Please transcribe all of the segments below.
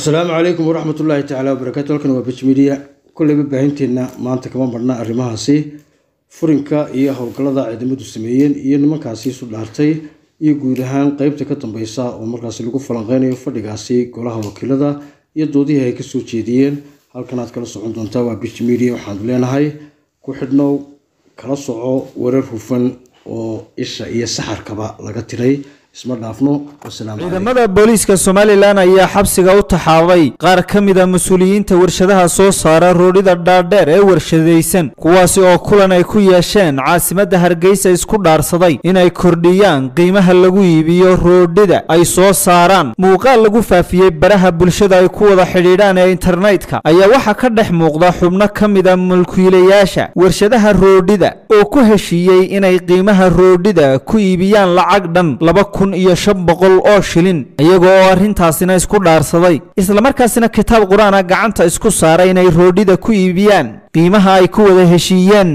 asalaamu calaykum waraxmat ullaahi tacaala wabarakaatu halkan waa bajmidiya kolleyba baahinteenna maanta kama marna arrimahaasi furinka iyo howlgallada ciidamadu sameeyeen iyo nimankaasi isu dhaartay iyo guud ahaan qeybta ka dambeysa oo markaasi lagu falanqeynayo fadhigaasi golaha wakiilada iyo doodihii ay kasoo jeediyeen halkan aad kala socon doontaa waa bajmidiya waxaan leenahay ku xidhnow kala soco warar hufan oo isha iyo saxarkaba laga tiray isma dhaafno wasalaamu calaykum ciidamada booliiska somalilan ayaa xabsiga u taxaabay qaar ka mid a mas-uuliyiinta warshadaha soo saara roodhida dhaadheer ee warshadaysan kuwaasi oo kulan ay ku yeesheen caasimadda hargeysa isku dhaarsaday inay kordhiyaan qiimaha lagu iibiyo roodhida ay soo saaraan muuqaal lagu faafiyey baraha bulshada ay ku wada xidhiidhaan ee internetka ayaa waxaa ka dhex muuqda xubno ka mid a mulkiilayaasha warshadaha roodhida oo ku heshiiyey inay qiimaha roodhida ku iibiyaan lacag dhan laba kun iyo shan boqol oo shilin iyaga oo arrintaasina isku dhaarsaday islamarkaasina kitaab qur-aana gacanta isku saaray inay roodhida ku iibiyaan qiimaha ay ku wada heshiiyeen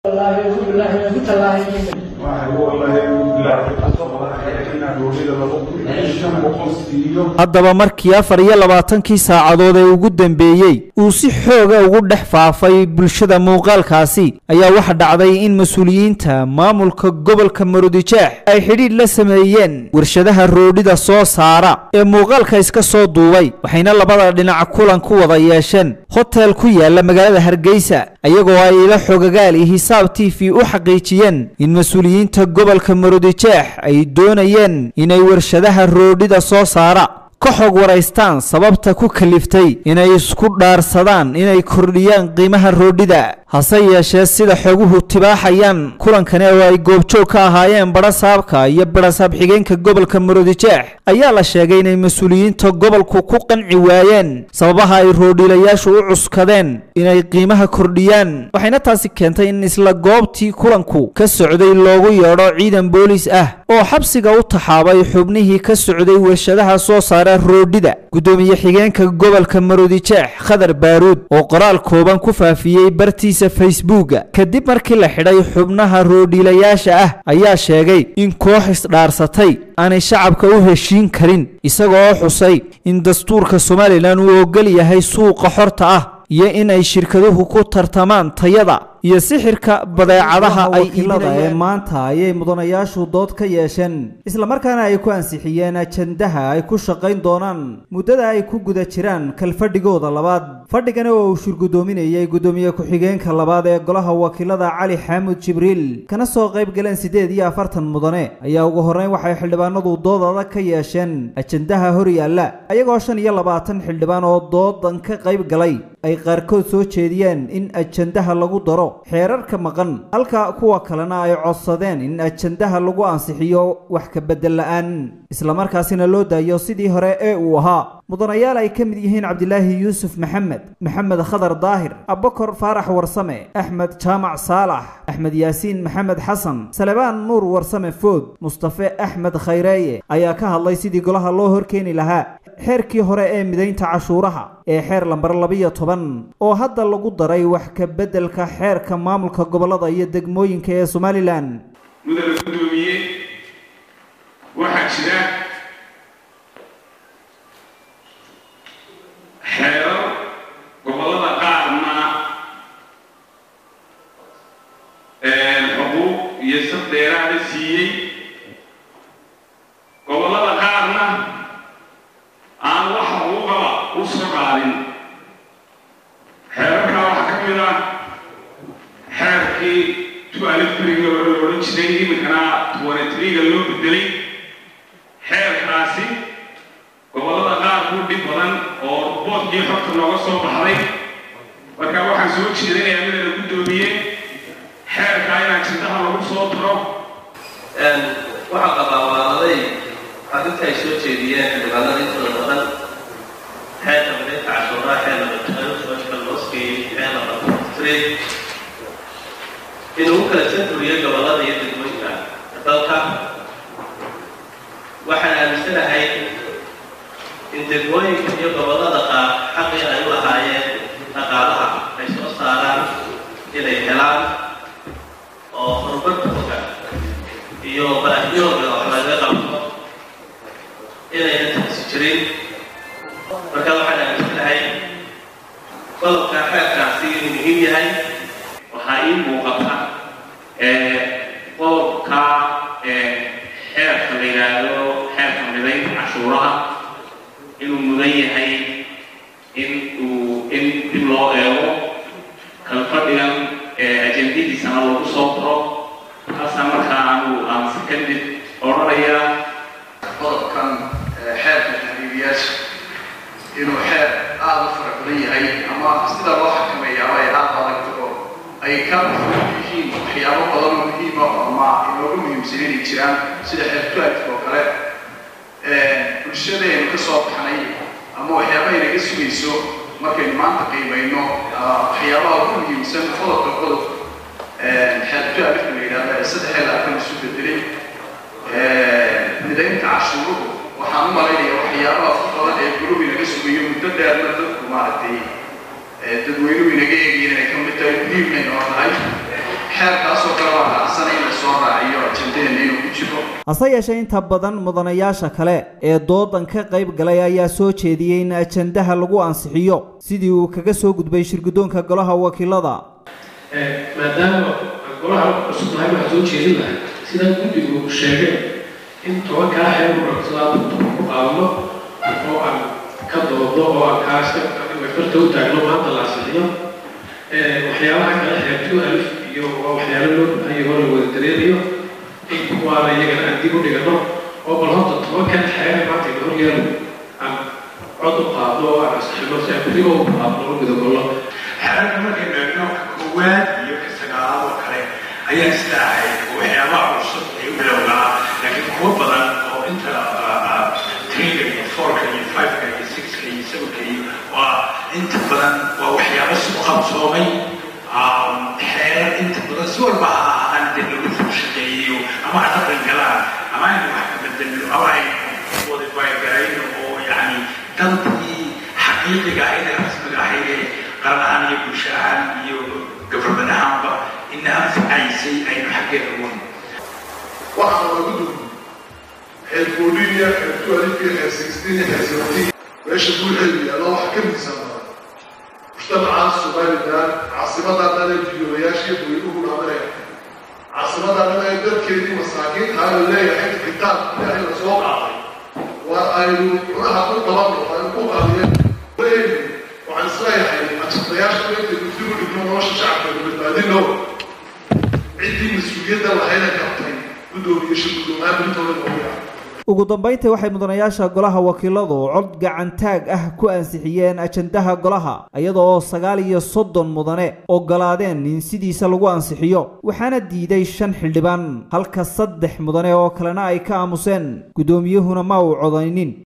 haddaba markii afar iyo labaatankii saacadood ee ugu dambeeyey uu si xooga ugu dhex faafay bulshada muuqaalkaasi ayaa waxa dhacday in mas-uuliyiinta maamulka gobolka marudijeex ay xidhiidh la sameeyeen warshadaha roodhida soo saara ee muuqaalka iska soo duubay waxayna labada dhinac kulan ku wada yeesheen hotel ku yaala magaalada hargeysa iyagoo ay ila xogagaal iyo hisaab t v u xaqiijiyeen in mas-uuliyiinta gobolka marudijeex ay doonayeen inay warshadaha roodhida soo saara ka xog waraystaan sababta ku kaliftay inay isku dhaarsadaan inay kordhiyaan qiimaha roodhida hase yeeshee sida xoguhu tibaaxayaan kulankani oo ay goobjoog ka ahaayeen badhasaabka iyo badhasaab xigeenka gobolka maroodijeex ayaa la sheegay inay mas-uuliyiinta gobolku ku qanci waayeen sababaha ay roodhiilayaashu u cuskadeen inay qiimaha kordhiyaan waxayna taasi keentay in isla goobtii kulanku ka socday loogu yeedho ciidan booliis ah oo xabsiga u taxaabay xubnihii ka socday warshadaha soo saara roodhida guddoomiye xigeenka gobolka maroodijeex khadar baaruud oo qoraal kooban ku faafiyey bartiisa facebooka kadib markii la xidhay xubnaha roodhiilayaasha ah ayaa sheegay in koox isdhaarsatay aanay shacabka u heshiin karin isagoo xusay in dastuurka somalilan uu ogol yahay suuqa xorta ah iyo in ay shirkaduhu ku tartamaan tayada iyo sixirka badeecadaha ay iibinayeen maanta ayay mudanayaashu dood ka yeesheen islamarkaana ay ku ansixiyeen ajandaha ay ku shaqayn doonaan muddada ay ku guda jiraan kalfadhigooda labaad fadhigani oo uu shirgudoominayay guddoomiye ku-xigeenka labaad ee golaha wakiilada cali xaamud jibriil kana soo qayb galeen siddeed iyo afartan mudane ayaa ugu horreyn waxay xildhibaanadu dood adag ka yeesheen ajandaha hor yaalla ayagoo shan iyo labaatan xildhibaan oo doodan ka qayb galay ay qaarkood soo jeediyeen in ajandaha lagu daro xeerarka maqan halka kuwa kalena ay codsadeen in ajandaha lagu ansixiyo wax ka beddel la-aan islamarkaasina loo daayo sidii hore ee uu ahaa mudanayaal ay ka mid yihiin cabdilaahi yuusuf maxamed maxamed khadar daahir abakor faarax warsame axmed jaamac saalax axmed yaasiin maxamed xasan salebaan nuur warsame food mustafe axmed khayreeye ayaa ka hadlay sidii golaha loo horkeeni lahaa xeerkii hore ee midaynta cashuuraha ee xeer lambar labiyo toban oo hadda lagu daray wax ka beddelka xeerka maamulka gobollada iyo degmooyinka ee somalilan mudane guddoomiye waxaa jira xeerar gobollada qaarna xuquuq iyo saf dheeraada siiyey gobollada qaarna aan wax xuquuqaba u soo qaadin xeerarkaa waxaa ka mid ah xeerkii tualifriga hore la odhan jiray iminkana tuwanetriga loo bedelay xeerkaasi gobollada qaar ku dhib badan oo boodkii xogta nooga soo baxday marka waxaan soo jeedinayaa midana guddoomiye xeerkaa inaan jindaha lagu soo daro waxaa qabaa waaladay arrinta ay soo jeediyeen xildhibaanada intooda badan xeerka midaynta cashuuraha xeer labatanka looskii xeer labatantre inuu u kala santuriyo gobollada iyo degmooyinka dalka waxaan aaminsanahay in degmooyinka iyo gobollada qaar xaqii ay u lahaayeen dhaqaalaha ay soo saaraan inay helaan oo horumarkooda iyo baahyooda wax laga qabto inayna taasi jirin marka waxaan qodobka xeerkaasi inuu muhiim yahay waxaa ii muuqata qodobka xeerka la yidhaahdo xeerka midaynta cashuuraha inuu mudan yahay in uu in dib loo eego kalfadhigan ajendadiisana lagu soo daro taasa markaa anu aan si kadib odhanaya qodobkan xeerka tahriibiyaasha inuu xeer aada u fara badan yahay ama sida loo xakameeyaaba ay aada adagto oo ay ka yihiin waxyaabo badan oo muhiima ama inoogu muhiimsan inay jiraan sida xeertuadka oo kale bulshadeenu ka soo baxnay ama waxyaaba inaga sugayso markaynu maanta qiimayno waxyaabaha ugu muhiimsan qodobka qodob xeertuadka la yidhahda ee saddex laatan isu bedelay midaynta cashuuruhu waxaan u malaynaya waxyaabaha ku badan ee gulubi naga sugayo muddo dheerna dadku maaragtay dadweynuhu inaga eegayeen inay ka mid tahay muhiimay noo tahay xeerkaasoo kale waa raacsanay in la soo raaciyo ajendadeena inuu ku jiro hase yeeshee inta badan mudanayaasha kale ee doodan ka qayb galay ayaa soo jeediyey in ajandaha lagu ansixiyo sidii uu kaga soo gudbay shirguddoonka golaha wakiilada maadaama golaha cusub nahay waxaa soo jeedin lahay sidaa guddigu sheegay in tobankaa xeer urabsadaa ku qaadno oo aan ka doodno oo aan kaaska farta u taagno maanta la ansixiyo waxyaabaha kale xeertu alif iyo waa waxyaalo loo bahanyahay oo la wada dareemayo in kuwaana iyagana aan dib u dhigano oo bal horta tobankan xeer maanta ina horyaalo aan cod u qaadno oo aan ansixino si aan berigo u qaadno u gudagollo xeerarka markaynu eegno ka koowaad iyo ka sagaalaad oo kale ayaa isla ahayd waxyaabaha cusub ay u bilowdaa laakiin kuwo badan oo inta triga iyo fourka iyo fiveka iyo sixka iyo sevenka iyo waa inta badan waa waxyaabo si u qabsoomay xeerar inta badan si walba ha ahaan dee lagu soo shaqeeyo ama ha dhaqan galaan ama aynu wax ka bedelno ama ay modify garayno oo yacni dantii xaqiiqiga ahayd ee rasmiga ahayd ee qaran ahaan iyo bulsho ahaan iyo government ahaanba ina anfacaysay aynu xaggeeda uun waxaa lagu duubi xeer foolinia xeer tualifiya xeer sixteen xeer seventeen meesha buuxeedu yaalla waxa ka miisaan badan mujtamaca somalilan caasimadaa dhan ee biyoolayaashii daweynuhu dhamanaya caasimadaa dhan ee dadkeedii masaakiinta la leeyahay kitaab ilaahay la soo qaaday waa aynu cunaha ku qabanno aynu ku qaadiyeen leeyni waxaan isleeyahay ajadayaasha intaynu dib u dhigno nolosha shacabka badbaadino ciddii mas-uuliyadda lahayna qabtay gudoomiye shirgudoomaan intooda noogu yahay ugu dambayntii waxay mudanayaasha golaha wakiiladu cod gacantaag ah ku ansixiyeen ajandaha golaha iyada oo sagaal iyo soddon mudane ogolaadeen in sidiisa lagu ansixiyo waxaana diiday shan xildhibaan halka saddex mudane oo kalena ay ka aamuseen guddoomiyuhuna ma uu codaynin